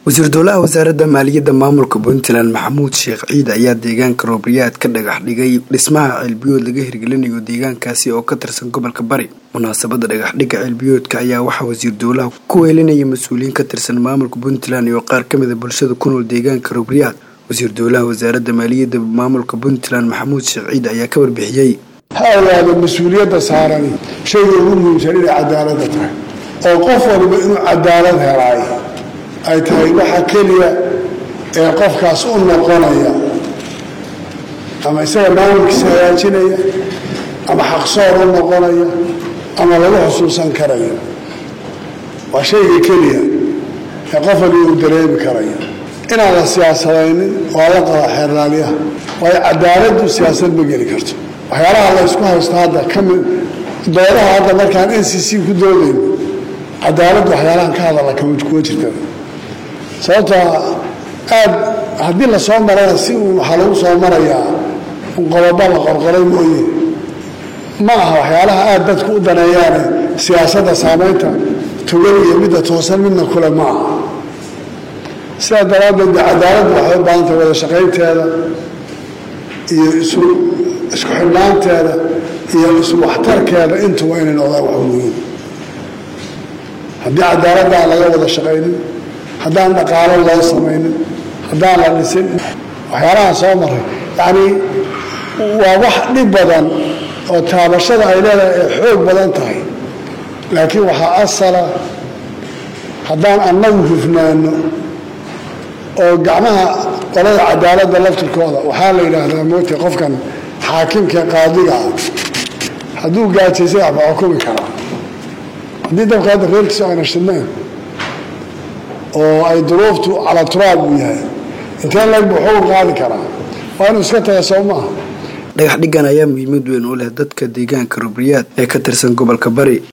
wasiir dowlaha wasaaradda maaliyadda maamulka puntland maxamuud sheekh ciid ayaa deegaanka roobriyaad ka dhagax dhigay dhismaha ceelbiyood laga hirgelinayo deegaankaasi oo ka tirsan gobolka bari munaasabadda dhagaxdhigga ceelbiyoodka ayaa waxaa wasiir dowlaha ku weelinaya mas-uuliyiin ka tirsan maamulka puntland iyo qaar ka mida bulshada ku nool deegaanka roobriyaad wasiir dowlaha wasaaradda maaliyadda maamulka puntland maxamuud sheekh ciid ayaa ka warbixiyey ha ogaada mas-uuliyadda saarani shayga ugu muhiimsan inay cadaaladda tahay oo qof waliba inuu cadaalad helaay ay tahay waxa keliya ee qofkaas u noqonaya ama isaga maamulkiisa hagaajinaya ama xaqsoor u noqonaya ama lagu xusuusan karayo waa shayga keliya ee qof waliba uu dareemi karayo inaan la siyaasadaynin waa la qaba xeerlaaliyaha waayo cadaaladdu siyaasad ma geli karto waxyaalaha la ysku haysto hadda kamid doodaha hadda markaan n c c ku doodayno cadaaladdu waxyaalahan ka hadalla kuma jirta sababtoo aad haddii la soo marana si uun waxaa lagu soo marayaa qodobo la qorqoray mooye ma aha waxyaalaha aad dadku u daneeyaane siyaasadda saamaynta tugan iyo midda toosan midna kule ma aha sidaa daraaddeed de cadaaladdu waxay u baahantay wada shaqaynteeda iyo isu isku xidhnaanteeda iyo isu waxtarkeeda intuba inay noqdaan wax muhiim haddii cadaaladda aan laga wada shaqaynin haddaan dhaqaalo loo samaynin haddaan la dhisin waxyaalahaan soo maray yacnii waa wax dhib badan oo taabashada ay leedahay ay xoog badan tahay laakiin waxaa asala haddaan annagu hufnaano oo gacmaha qolada cadaaladda laftirkooda waxaa la yidhaahdaa moogta qofkan xaakimka qaadiga ah hadduu gaajaysay waxba xukumi karaa haddii dabka hadda reerkiisu ayna shidnayn oo ay duruuftu cala turaab uu yahay intee leg buu xukun qaadi karaa waa inuu iska taga soo maaha dhagax dhiggan ayaa muhiimad weyn u leh dadka deegaanka rubriyaad ee ka tirsan gobolka bari